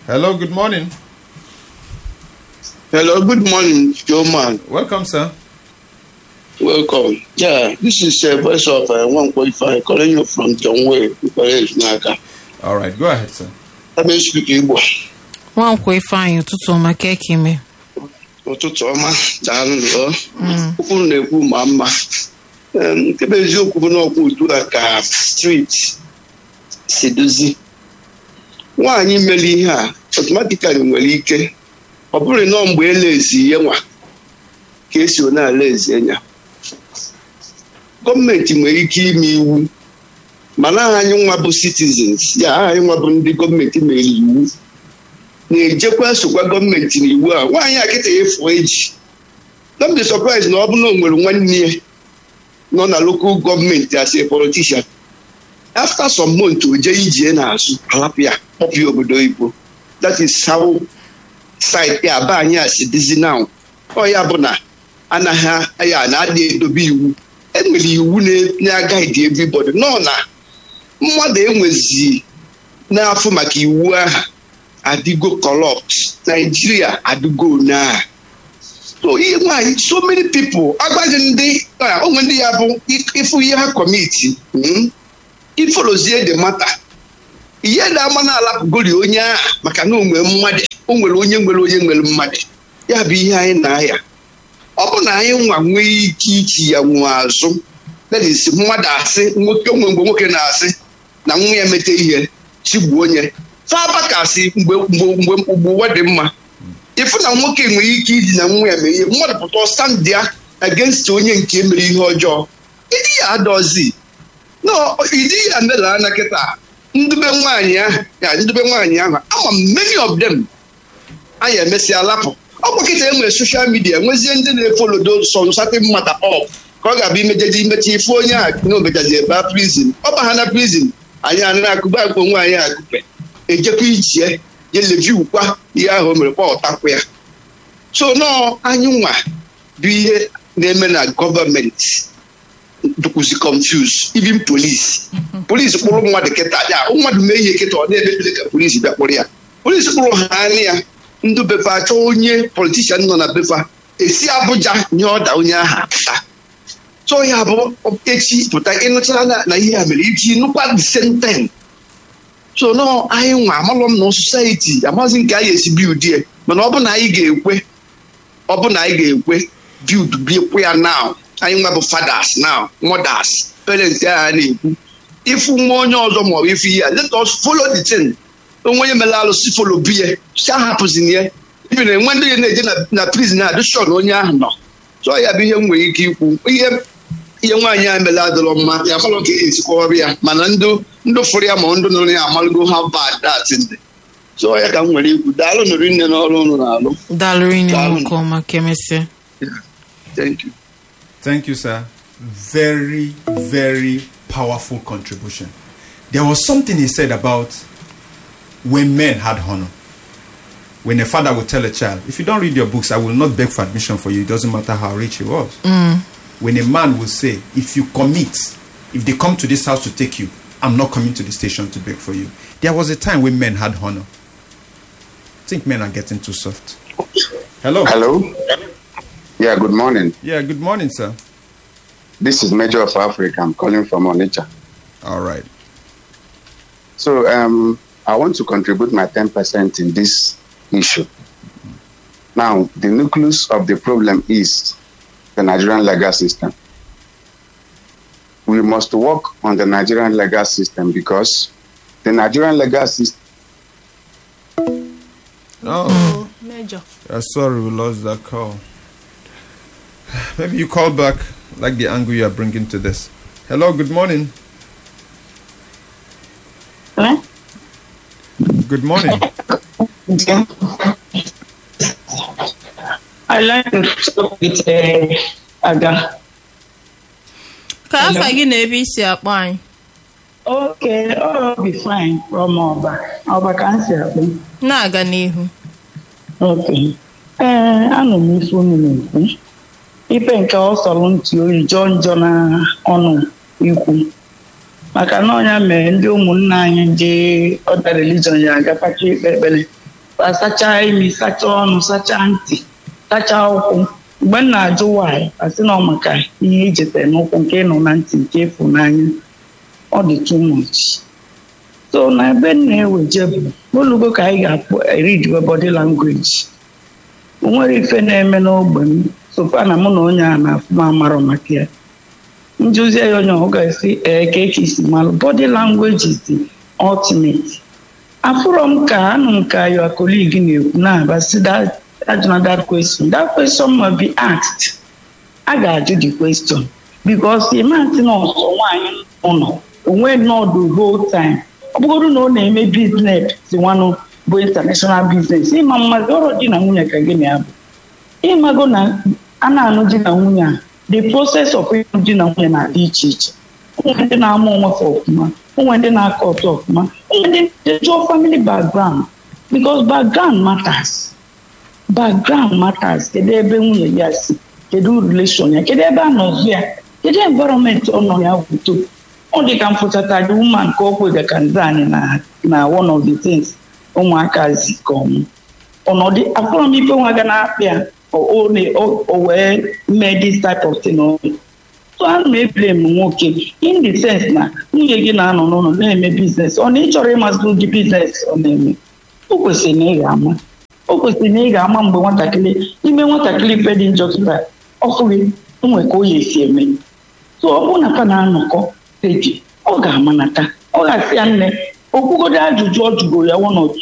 Hello, good morning. Hello, good morning, Joe man. Welcome, sir. Welcome. Yeah, this is uh, voice of uh, 1.5 calling you from John Way, Bucharest, Naka. All right, go ahead, sir. Let me speak Igbo. nwankwo ifeanyị ụtụtụ ọma ka eke ime ụtụtụ ọma daalụ nọ okwu unu na-ekwu ma mma Em, nke bụ eziokwu bụ n'ọkwa utu a ka steeti si dozi nwaanyị mere ihe a ọtọmatikali nwere ike ọ bụrụ nọọ mgbe elezi ya nwa ka esi ona alaeze ya gọọmenti nwere ike ime iwu mana anyị nwa bụ citizens ya anyị nwa bụ ndị gọọmenti mere iwu na-ejekwa sokwa gọọmenti n'iwu a nwaanyị a kịta ya efu eji don't be surprised na ọ bụrụ na o nwere nwanne ya nọ na local gọọmenti as a politician after some months o jee ijie n'azụ alapụ ya kpọpụ ya obodo oyibo that is how site ya be anyị a si dizi now ọ ya bụ na anaghị ya na-adị edobe iwu enwere iwu na- na-agaghị everybody nọ na mmadụ enwezi n'afọ maka iwu ahụ adịgo corrupt naijiria adịgo na so ihe nwanyị so many people agbaghị ndị ah, onwe ndị ya bụ ịfụ ihe ha kọmiti ifolozie the matter ihe na-ama na-alapụgori onye ahụ maka na onwere mmadụ o nwere onye nwere onye nwere mmadụ ya bụ ihe anyị na-aya ọ bụ na anyị nwa nwee ike ichi ya nwụọ azụ that is mmadụ asị nwoke onwe mgbe nwoke na-asị na nwa ya mete ihe chigbuo onye fabakasị mgbe mgbe mgbe mgbe ụwa dị mma ịfụ na nwoke nwere ike iji na nwa ya mee ihe mmadụ pụta stand ya against onye nke mere ihe ọjọọ ịdị ya adọzi no ịdị ya mere anya kịta ndube nwaanyị ahụ ya ndube nwaanyị ahụ ama m many of them anyị emesịa lapụ ọkwa kịta e nwere soshal midia nwezie ndị na-efolodo sọnsati mata ọp ka ọ ga-abụ imejeji imecha ife onye a na obejaji ebe a prizin ọ ba ha na prizin anyị a na-akụbe akpọ nwaanyị akụpe ejekwa ichie je leviukwa ihe ahụ o mere kpọtakwa ya so nọọ anyị nwa bụ ihe na-eme na gọọmenti dụkwụzi confuse even polisi polisi kpụrụ mmadụ kịta ya mmadụ mee ihe kịta ọ na-emebile ka polisi bịa kpụrụ ya polisi kpụrụ ha anya ya ndụ befa achọ onye politishan nọ na befa esi abụja nye ọda onye ahụ apụta so ya bụ echi pụta ịnụchara na- na ihe a mere iji nụkwa the same time so nọ anyị nwa amalụ m na society amaghịzi nke anyị esi bild ya mana ọ bụ na anyị ga-ekwe ọ bụ na anyị ga-ekwe bild biekwu ya now anyị nwa bụ fathers now mothers parents ya ha na-ekwu ịfụ nwa onye ọzọ ma ọ bụ ife ihe a let us follow the thing onwe onye mere alụsị follow biye si ahapụzin ya ibi na enwe ndị ya na-eje na- na prison na adịshọ na onye ahụ nọ so ya bụ ihe m nwere ike ikwu ihe ihe nwaanyị a mere adịrọ mma ya amalụ ka e esikwa ọrụ ya mana ndụ ndụ fụrụ ya ma ndụ nụrụ ya amalụgo ha bad that dị so ya ka m nwere ikwu daalụ nụrụ nne n'ọrụ ụnụ na-alụ daalụrụ ine Daalụ. nwoke ọma ka emesịa thank you Thank you, sir. Very, very powerful contribution. There was something he said about when men had honor. When a father would tell a child, if you don't read your books, I will not beg for admission for you. It doesn't matter how rich he was. When a man will say, if you commit, if they come to this house to take you, I'm not coming to the station to beg for you. There was a time when men had honor. I think men are getting too soft. Hello. Hello. Yeah, good morning. Yeah, good morning, sir. This is Major of Africa. I'm calling from Onitsha. All right. So um, I want to contribute my 10% in this issue. Now, the nucleus of the problem is the Nigerian legal system. We must work on the Nigerian legal system because the Nigerian legal system Oh. Major. Uh, sorry, we lost that call. Maybe you call back, like the angle you are bringing to this. Hello, good morning. Hello? Good morning. Yeah. I like to talk with uh, Aga. ka afa gị na ebe isi akpọ anyị Okay, oh, be fine from Oba. Oba ka m si akpọ. na-aga n'ihu Okay. Ee, anọ m ife unu na-ekwu. Ife nke ọ sọrọ ntị oyi jọọ njọ na ọnụ ikwu. Maka na ọnya mere ndị ụmụnna anyị ji ọda religion ya agapacha ikpe ekpere asacha imi sachaa ọnụ sachaa ntị sachaa ụkwụ mgbe m na-ajụ nwaanyị asị na ọ maka ihe ijetere n'ụkwụ nke ịnụ na ntị nke efu n'anya ọ dị too much so na ebe m na-eweje bụ n'olugo ka anyị ga-apụ eridiwe body language o nwere ife na-eme n'ogbe m sofa na mụ na onye a na-afụ m amarọ maka ya njuzie ya onye ọ ga-esi ee ka eke isi malụ body language is the ultimate afụrọ m ka anụ m ka your colleague na-ekwu na-aba si that ajụna that question that question must be asked a ga-ajụ the question because ịmasị na ọsọ nwaanyị ụlọ onwe nọdụ whole time ọ bụgodu na ọ na-eme biznes nwanụ bụ international business ịma mmazi ọrụ di na nwunye ka gịnị ya bụ ịmago na a na-anụ di na nwunye a the process of ịnụ di na nwunye na-adị iche iche onwe ndị na-amụ onwe fa ọfụma onwe ndị na-akọ ọtọ ọfụma onwe ndị jụọ family background because background matters background matters kedu ebe nwunye ya si kedu relation ya kedu ebe a nọzi ya kedu environment ọ nọ ya wuto ọ dị ka mfụchata the woman ka ọ kwega ka nze anyị na na one of the things ụmụaka zikom ọnọdụ afọrọ m ife nwa ga na-akpị ya o wee mee this type of thing onye so ana m eblem nwoke in the sense na nwunye gị na-anọ n'ụlọ na-eme biznes ọ na ị chọrọ ịmasị gị biznes ọ na-eme o kwesịrị na ị ga-ama o kwesịrị na ị ga-ama mgbe nwatakịrị ime nwatakịrị ife dị njọ tụta ọkụ gị onwe ka o ya esi eme so ọ bụrụ na fa na-anọkọ peji ọ ga-amanata ọ ga-asị ya nne okwugodo ajụjụ ọ jụrụ ya one or